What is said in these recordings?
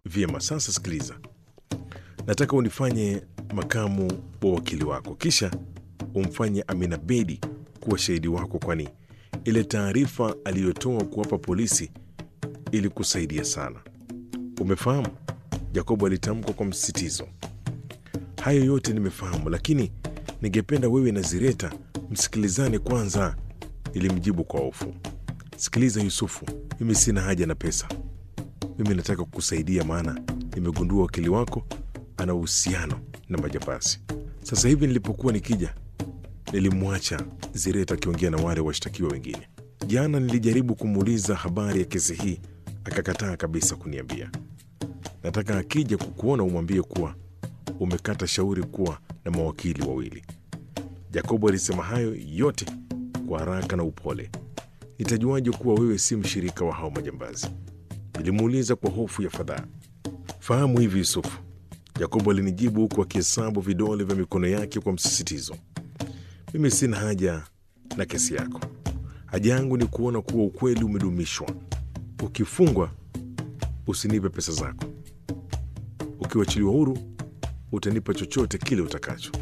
Vyema, sasa sikiliza, nataka unifanye makamu wa wakili wako, kisha umfanye Amina Bedi kuwa shahidi wako, kwani ile taarifa aliyotoa kuwapa polisi ilikusaidia sana. Umefahamu? Jacobo alitamka kwa msisitizo. Hayo yote nimefahamu, lakini ningependa wewe na Zireta msikilizane kwanza, nilimjibu kwa hofu. Sikiliza Yusufu, mimi sina haja na pesa. Mimi nataka kukusaidia, maana nimegundua wakili wako ana uhusiano na majambazi. Sasa hivi nilipokuwa nikija, nilimwacha Zireta akiongea na wale washtakiwa wengine. Jana nilijaribu kumuuliza habari ya kesi hii, akakataa kabisa kuniambia. Nataka akija kukuona umwambie kuwa umekata shauri kuwa na mawakili wawili. Jakobo alisema hayo yote kwa haraka na upole. Nitajuaje kuwa wewe si mshirika wa hao majambazi? Nilimuuliza kwa hofu ya fadhaa. Fahamu hivi Yusufu, Yakobo alinijibu huku akihesabu vidole vya mikono yake kwa msisitizo. Mimi sina haja na kesi yako. Haja yangu ni kuona kuwa ukweli umedumishwa. Ukifungwa usinipe pesa zako, ukiwachiliwa huru utanipa chochote kile utakacho.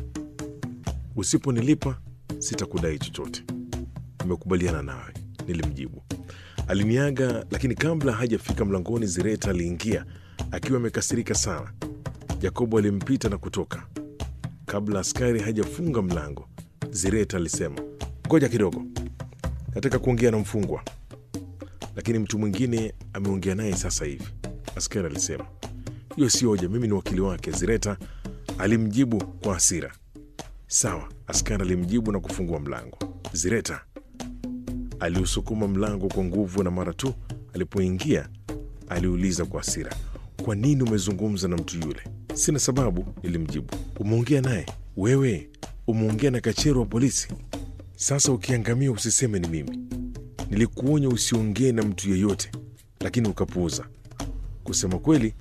Usiponilipa sitakudai chochote. Nimekubaliana nawe, nilimjibu. Aliniaga, lakini kabla hajafika mlangoni, Zireta aliingia akiwa amekasirika sana. Yakobo alimpita na kutoka. Kabla askari hajafunga mlango, Zireta alisema, ngoja kidogo, nataka kuongea na mfungwa, lakini mtu mwingine ameongea naye sasa hivi. Askari alisema, hiyo sio hoja, mimi ni wakili wake. Zireta alimjibu kwa hasira. Sawa, askari alimjibu na kufungua mlango. Zireta aliusukuma mlango kwa nguvu, na mara tu alipoingia aliuliza kwa hasira, kwa nini umezungumza na mtu yule? Sina sababu, nilimjibu. Umeongea naye wewe? Umeongea na kachero wa polisi? Sasa ukiangamia usiseme ni mimi. Nilikuonya usiongee na mtu yeyote, lakini ukapuuza. Kusema kweli,